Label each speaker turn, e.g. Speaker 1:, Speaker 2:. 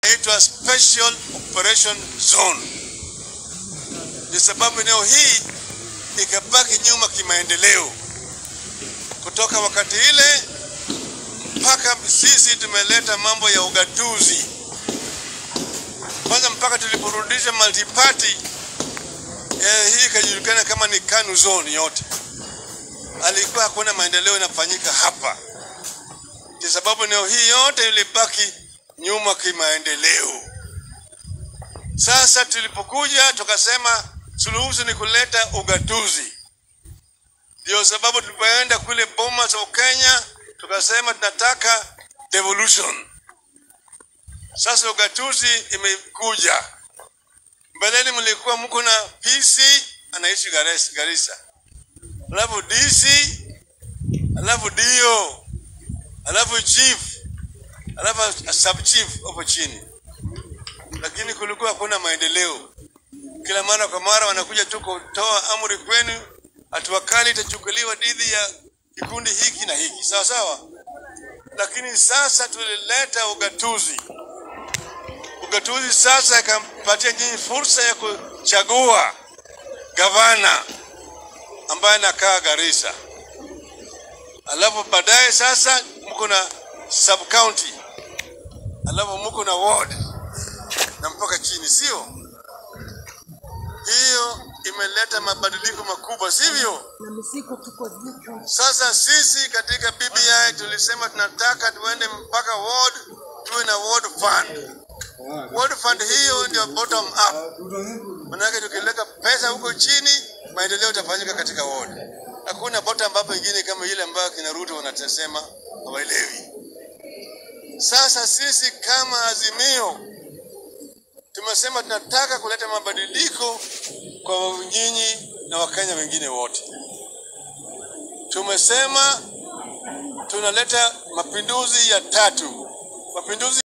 Speaker 1: inaitwa Special Operation Zone. Ni sababu eneo hii ikabaki nyuma kimaendeleo kutoka wakati ile mpaka sisi tumeleta mambo ya ugatuzi kwanza, mpaka tuliporudisha multiparty eh, hii ikajulikana kama ni KANU zone yote, alikuwa hakuna maendeleo inafanyika hapa, kwa sababu eneo hii yote ilibaki nyuma kimaendeleo. Sasa tulipokuja tukasema suluhisho ni kuleta ugatuzi. Ndio sababu tulipoenda kule Bomas of Kenya tukasema tunataka devolution. Sasa ugatuzi imekuja. Mbeleni mlikuwa mko na PC anaishi Gares- Garissa, alafu DC, alafu DO, alafu chief, alafu sub chief hapo chini, lakini kulikuwa hakuna maendeleo. Kila mara kwa mara wanakuja tu kutoa amri kwenu, hatua kali itachukuliwa dhidi ya kikundi hiki na hiki, sawa sawa. Lakini sasa tulileta ugatuzi. Ugatuzi sasa ikampatia nyinyi fursa ya kuchagua gavana ambaye anakaa Garissa, alafu baadaye sasa mko na sub county, alafu mko na ward na mpaka chini, sio? Hiyo imeleta mabadiliko makubwa, sivyo?
Speaker 2: na mizigo tuko juu.
Speaker 1: Sasa sisi katika BBI tulisema tunataka tuende mpaka ward, tuwe na ward fund. Ward fund hiyo ndio bottom up, manake tukileka pesa huko chini, maendeleo itafanyika katika ward. Hakuna bottom up ingine kama ile ambayo kina Ruto wanasema hawaelewi. Sasa sisi kama Azimio tumesema tunataka kuleta mabadiliko kwa nyinyi na Wakenya wengine wote. Tumesema tunaleta mapinduzi ya tatu, mapinduzi